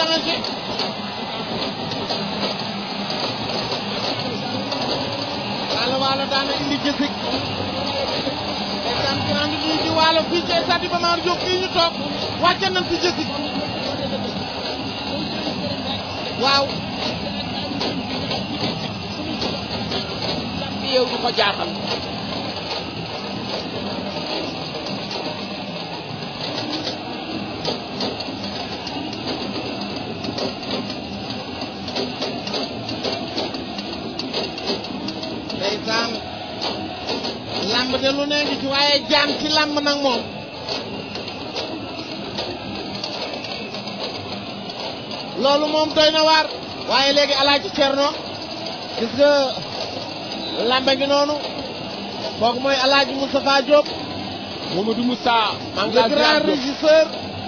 danger waalo waalo daana indi jësig ndeysaan grand bi di waalo fii ci stade Iba Mar Diop fii ñu toog wàcce nañ fi jësig waaw bi yow du ko jaaxal ndeysaan lamb de lu ne ngi ci waaye jaan ci lamb nag moom loolu moom doy na waar waaye léegi alaaji Cerno gis nga lambe ngi noonu kooku mooy alaaji Moustapha Diop Mamadou Moussa maa ngi le laa ziar grand Diop. régisseur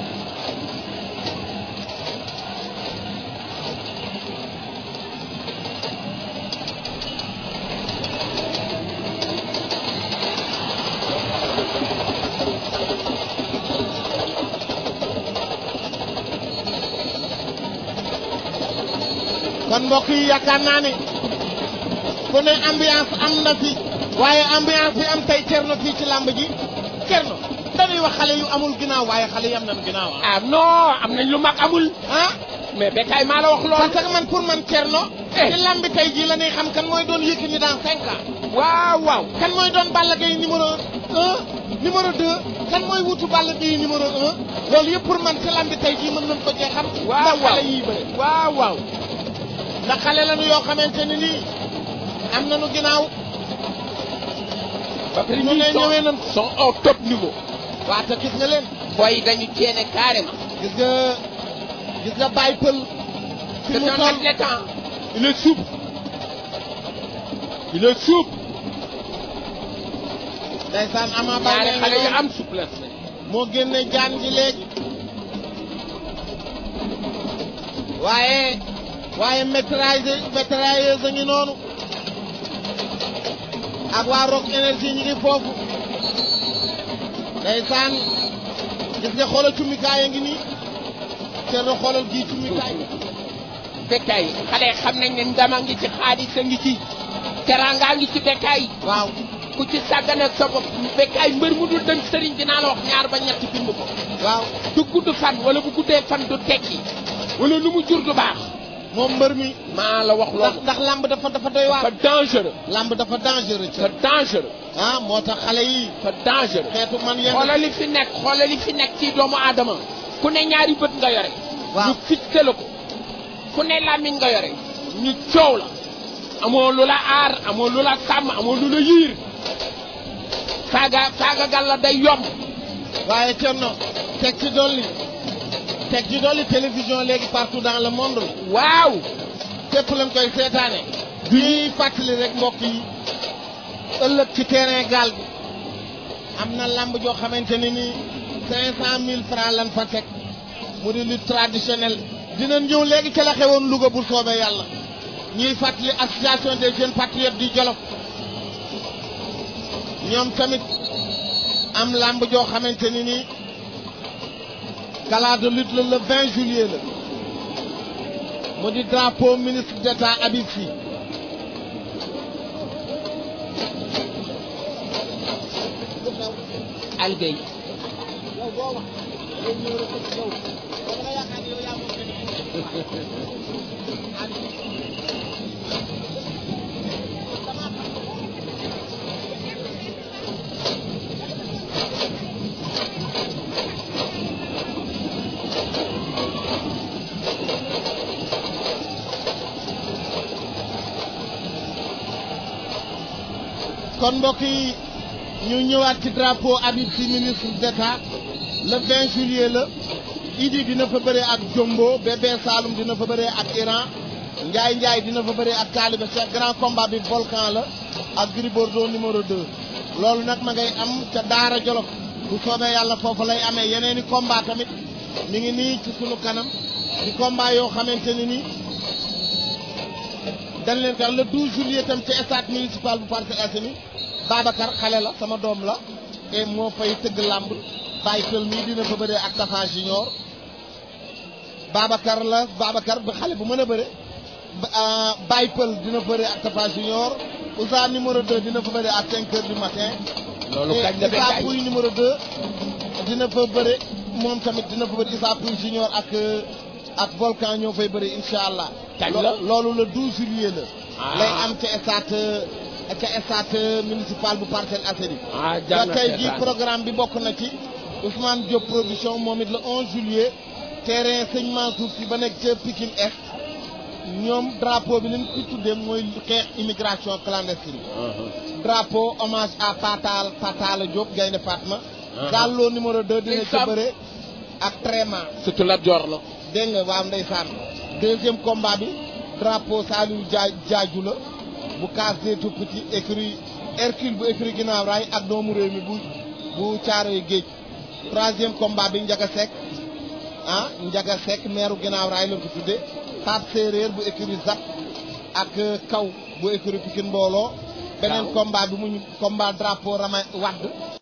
kon mbokk yi yaakaar naa ne ku ne ambiance am na fi waaye ambiance bi am tey Cerno fii ci làmb ji Cerno dañuy wax xale yu amul ginnaaw waaye xale yi am nañ ginnaaw ah. ah non am nañ lu mag amul ah mais Bécaye maa la wax loolu parce que man pour man Cerno Eh. ci làmb tey jii la ñuy xam kan mooy doon Yékini dans cinq ans waaw waaw kan mooy doon Balla Gaye numéro un numéro deux kan mooy wutu Balla Gaye numéro un loolu yëpp pour man ci làmb tey jii mën nañ ko cee xam waaw ndax waaw xale yii bëre waaw waaw ndax xale lañu yoo xamante ne nii am nañu ginnaaw ba pare ñu ñii ne ñëwee sont nañ sont au top niveau waa te gis nga leen boy dañu ceene carrément gis nga gis nga Baye Pël fi c'est mu un toll athlète hein. il est souple il est souple ndeysaan Ama ñaari Baldé xale yu ngi am souplesse lañ. moo génne jaan ji léegi waaye waaye maîtrise maîtriseuse a ngi noonu ak waa Rock énergie ñi ngi foofu ndeysaan gis nga xoolal cummikaay a ngi nii Cerno xoolal gii cummikaay Bécaye xale xam nañ ne ndama ngi ci xaalis a ngi ci teraanga ngi ci Bécaye waaw ku ci sàggane ak sa bopp Bécaye mbër mu dul dem sëriñ dinaa la wax ñaar ba ñett bind ko waaw du gudd fan wala bu guddee fan du tekki wala lu mu jur du baax moom mbër mi maa la wax ndax loolu ndax lamb dafa dafa doy waar c'est dangereux lamb dafa dangereux ci c'est dangereux ah moo tax xale yi c'est dangereux xeetu man yenn xoolal li fi nekk xoolal li fi nekk ci doomu aadama ku ne ñaari bët nga yore waaw ñu fixé la ko ku ne làmmiñ nga yore ñu coow la amoo lu la aar amoo lu la sàmm amoo lu la yiir saaga saaga gal la day yomb waaye Thierno teg ci dolli teg ci dolli télévision léegi partout dans le monde la waaw fépp lañ koy seetaane ñuy fàttali rek mbokk yi ëllëg ci terrain gaal bi am na lamb joo xamante ne nii cinq cent mille francs lan fa teg mu di lutte traditionnelle dina ñëw léegi ca la xewoon Louga bu soobee yàlla ñuy fàttali association des jeunes patriotes du Jolof ñoom tamit am lamb joo xamante ni nii gala de lutte la le 20 juillet la mu di drapeau ministre d'État Habib Sy algay kon mbokk yi ñu ñëwaat ci drapeau Habib Sy ministre d'État le 20 juillet la Idi dina fa bëree ak Jombo Bébé Saloum dina fa bëree ak Iran Ndiaye Ndiaye dina fa bëree ak Talibé Cheikh grand combat bi volcan la ak Gris Bordeaux numéro 2 loolu nag ma ngay am ca Daara Jolof bu soobee yàlla foofu lay amee yeneeni combat tamit mi ngi nii ci sunu kanam di combat yoo xamante ni nii dañ leen tax le 12 juillet tam ci stade municipal bu Parcelles Assainies Babacar xale la sama doom la te moo fay tëgg làmb bàyyi pël mii dina fa bëree ak Tafa Junior Babacar la Babacar ba xale bu mën a bëre ba- ah, Baye Pël dina bëre ak Tafa Junior Ousa numéro 2 dina fa bëre ak 5 heures du matin loolu kañ la Issa bekkaay Pouye numéro 2 dina fa bëre moom tamit dina fa bëre Issa Pouye Junior ak euh, ak Volcan ñoo fay bëre incha allah. Kañ Lo- la? loolu le 12 juillet la. Ah. lay am ca stade euh, ca stade euh, municipal bu Parcelles Assainies. ah jar ba na tey jii seetaan. programme bi bokk na ci Ousmane Diop production moom it le 11 juillet terrain Sëñ Mansour si ba nekk ca Pikine Est ñoom drapeau bi li ñu ko tuddee mooy xeex immigration clandestine. Uh-huh. drapeau hommage à Patal Patala Diop Gaynde Fatma. Ah. Gallo numéro 2 dina ca Ndeysaan. bëre ak Tréma surtout la jor la dégg nga waaw ndeysaan deuxième combat bi drapeau Saliou Dia Diadiou la bu case des tout petits écrit Hercule bu écrit ginnaaw raay ak doomu réew mi bu bu Caaroy Géej troisième combat bi Njaga Seck ah Njaga Seck meeru ginnaaw raay la ko tudde Pape Séeréer bu écrit Zap ak euh, Kaw bu écrit Pikine Mbooloo beneen Waaw. combat bi mu ñu combat drapeau Rama Wadd